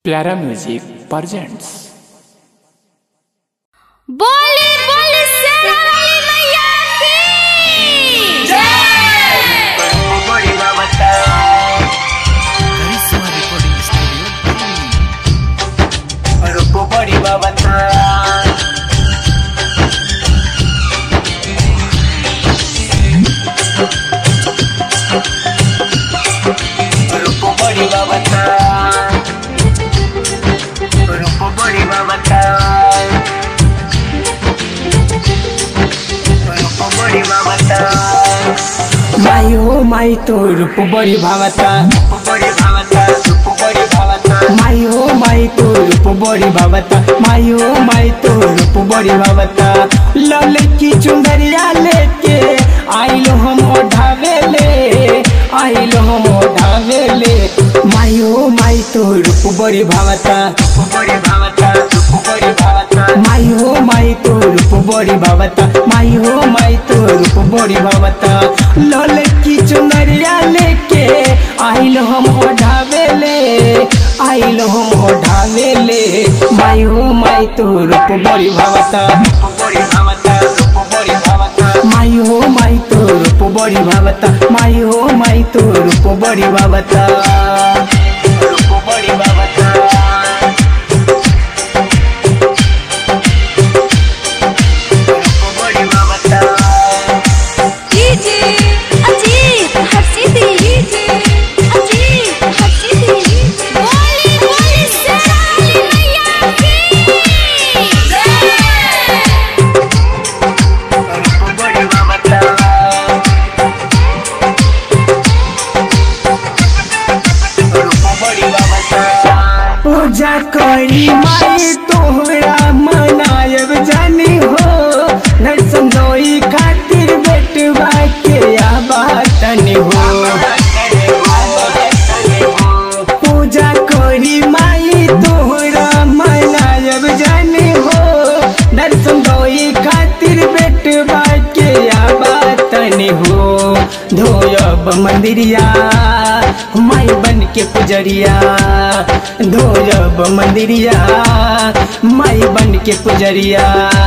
प्यारा music presents बोले बोले शेरावाली मैया की करिश्मा रिकॉर्डिंग स्टूडियो माई हो माई तो रूप बड़ी भावता माई हो माई तो रूप बड़ी भावता माई हो माई तो रूप बड़ी भावता लल की चुंदरिया लेके आइलो हम ओढ़ावे ले आइलो हम ओढ़ावे ले माई हो माई तो रूप बड़ी भावता माई हो माई तो रूप बड़ी भावता माई हो माई तो रूप बड़ी भावता लल की चुनरिया लेके आइल हम ओढ़ावे ले आइल हम ओढ़ावे ले माई हो माई तो रूप बड़ी भावता माई हो माई तो रूप बड़ी भावता माई हो माई तो रूप बड़ी भावता डीजे अजीत हर्षिती डीजे अजीत हर्षिती बोले बोले शेरावाली मैया की पूजा करी माई तोहरा मनायब जानी हो दर्शन दोई खातिर बेटवा के आबातनी हो पूजा करी माई तोहरा मनायब जानी हो दर्शन दोई खातिर बेटवा के आबातनी हो धोयब मंदिरिया माई बन के पुजरिया धोयब मंदिरिया माई बन के पुजरिया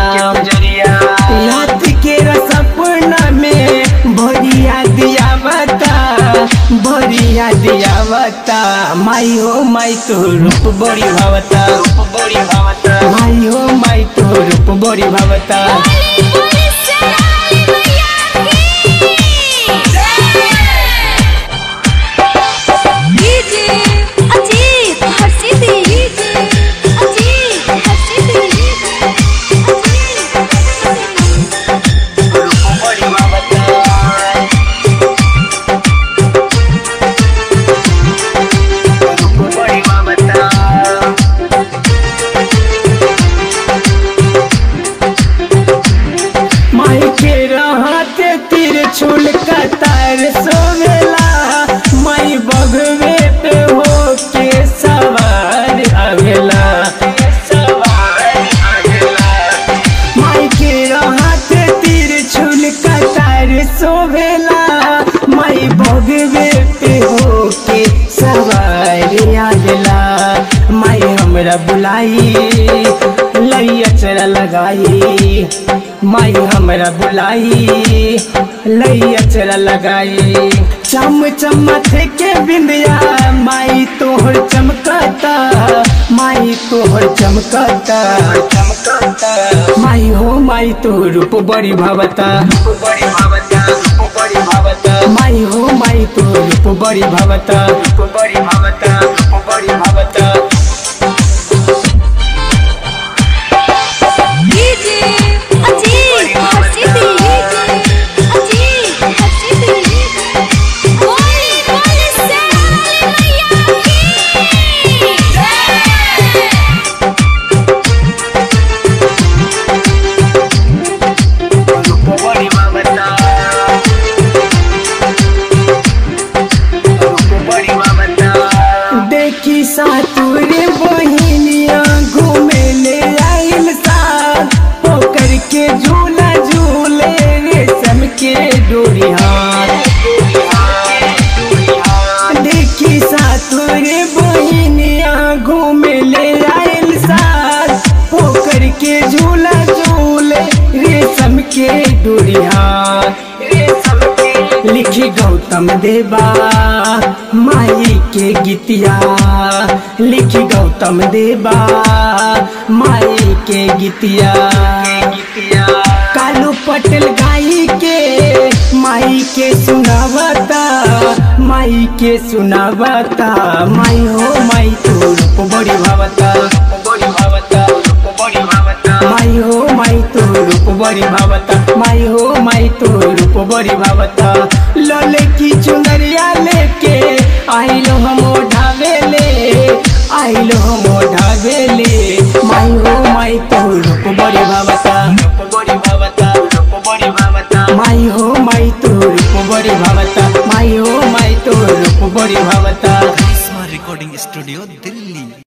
रात के सपना में भरिया दिया बता भरिया दिया बता माई हो माई तो रूप बड़ी भावता माई हो माई तो रूप बड़ी भावता बोले बोले शेरावाली मैया की डीजे अजीत हर्षिती डीजे अजीत हर्षिती माई के रहते तीर छुल कतार सोवेला माई बगवे पे हो के सवार आवेला माई के रहते तीर छुल कतार सोवेला माई बगवे पे हो के सवार आवेला माई हमरा बुलाई लैया चरा लगाई माई हमरा बुलाई लैया चरा लगाई चम चमथ के बिंदिया माई तोहर चमकता माई तोहर चमकता माई हो माई तो रूप बड़ी भावता माई हो माई तो रूप बड़ी भावता डीजे अजीत हर्षिती डीजे अजीत हर्षिती बोले बोले शेरावाली मैया की देखी सातुरे बहिनिया घूमे ले आइल साथ पोकर के झूला झूले रेशम के डोरी हाथ देखी सातुरे बहिनिया घूमे के डोरिया लिखी गौतम देवा माई के गीतिया लिखी गौतम देवा माई के गीतिया कालू पटेल गाई के माई के सुनावता माई के सुनावता माई हो माई तो रूप बड़ी भावता बड़ी भावता बड़ी भावता माई हो माई तो रूप बड़ी भावता माई हो माई तो रूप बड़ी भावता लले की चुनरिया लेके आइलो हम ढावेले आइलो हम ढावेले माई हो माई तो रूप बड़ी भावता रूप बड़ी भावता रूप बड़ी भावता माई हो माई तो रूप बड़ी भावता माई हो माई तो रूप बड़ी भावता करिश्मा रिकॉर्डिंग स्टूडियो दिल्ली